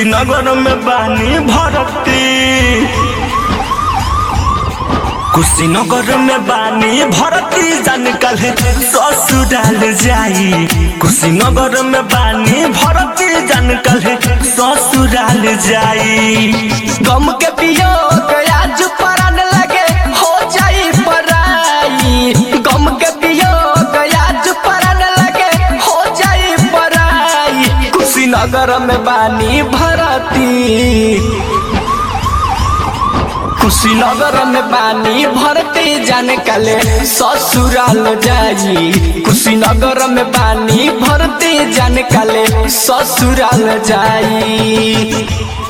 कुशीनगर में बानी भरती कुशीनगर में बानी भरती जान कल ससुराल जाई कुशीनगर में बानी भरती जान कल ससुराल जाई गम के पियोग आज परान लगे हो जाई पराई गम के पियोग आज परान लगे हो जाई पराई कुशीनगर में बानी भरती कुशीनगर में बानी भरती जाने काले ससुराल जाई कुशीनगर में बानी भरती जाने काले ससुराल जाई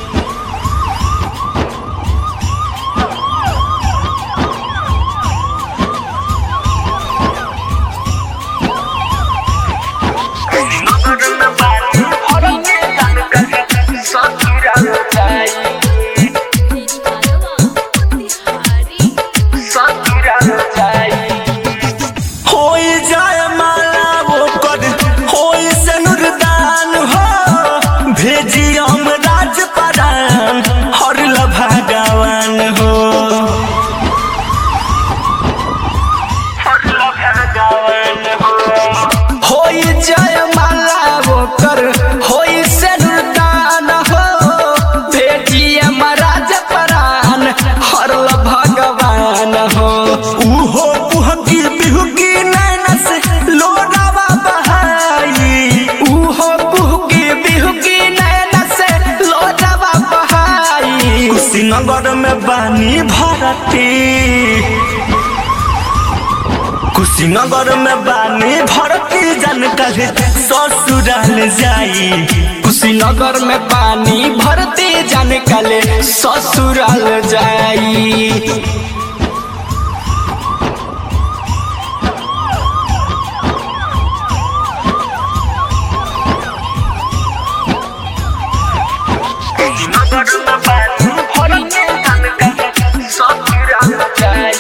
कुशीनगर में बानी भरती जान कल ससुराल जाई ससुराल जाई होई जाय माला वो कर होई से नुरदान हो भेजी हम राज परान हर भगवान हो हर भगवान हो होई जय माला वो कर होई से नुरदान हो भेजिए महाराज परान हरल भगवान हो उहो पुहकी बिहुकी नैना से लोरावा बहाई उहो कुहकी बिहुकी नैना से लोटवा बहाई कुशीनगर में बानी भरती कुशीनगर में बानी भरती जन कल ससुराल जाई कुशीनगर में पानी भरती जाने काले ससुराल जाई कुशीनगर में बानी भरती जन कल ससुराल जाई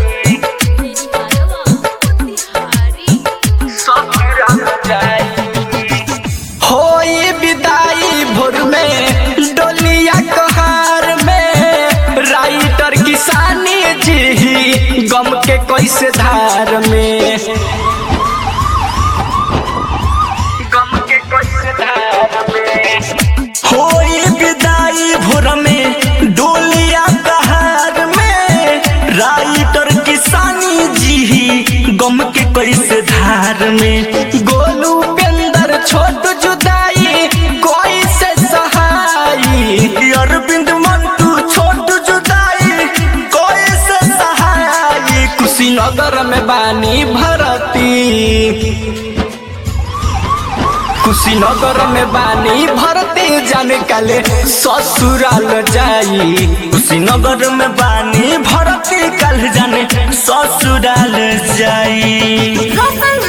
ससुराल जाई होई विदाई भोर में डोलिया कहार में राइटर किसानी जी गम के कैसे धार में गम के कैसे धार में होई विदाई भोर में डोलिया कहार में राइटर किसानी जी गम के कैसे धार में गोलू पेंदर छोट जुदाई कोई से सहाई अरविंद मंटू छोट जुदाई कैसे सहाय कुशीनगर में बानी भरती कुशीनगर में बानी भरती जाने काले ससुराल जाई कुशीनगर में बानी भरती कल जाने ससुराल जाई रोशन